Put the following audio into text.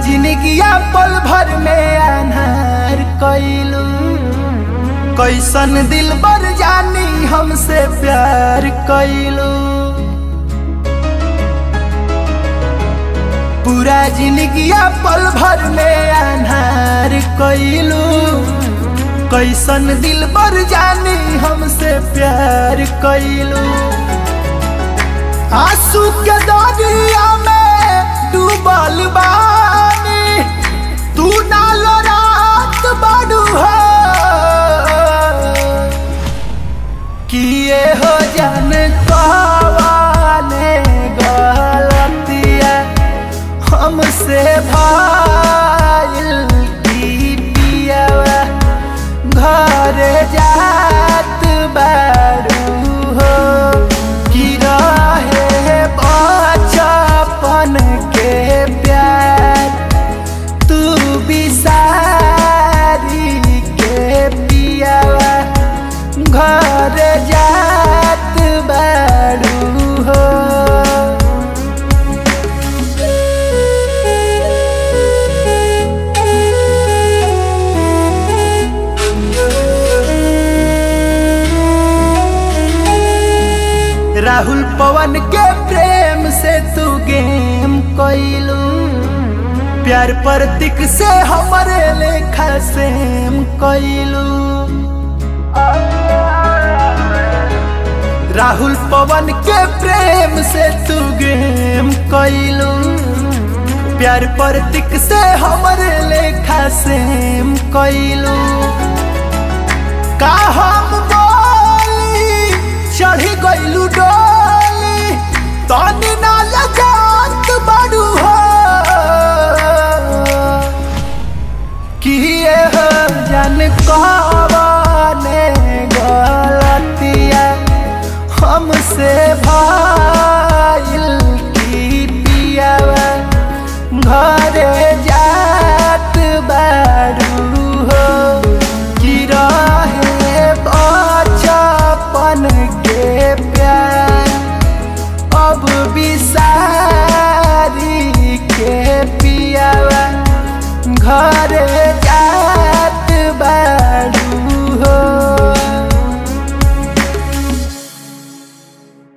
जिंदगिया पल भर में अनहार कैलू कैसन दिल बर जानी हमसे प्यार कैलू पूरा जिंदगिया पल भर में अनहार कैलू कैसन दिल बर जानी हमसे प्यार कैलू आंसू के दरिया में डूबल बानी तू नाल रात बड़ू हो किए हो जान कवाने गलतिया हमसे भाईल की पियावा घर जात बारू हो कि रहे बचपन के प्यार तू बिसारी के पियावा घर जात बारू हो राहुल पवन के प्रेम से तू गेम कैलू प्यार प्रतीक से हमारे लेखा सेम कैलू राहुल पवन के प्रेम से तू गेम कैलू प्यार प्रतीक से हमारे लेखा सेम कैलू का हम बोली चढ़ी गइलू डोली तनी ना लगात बड़ू हो किए हो जान कवाने गलतिया हमसे भाईल की पियावा घर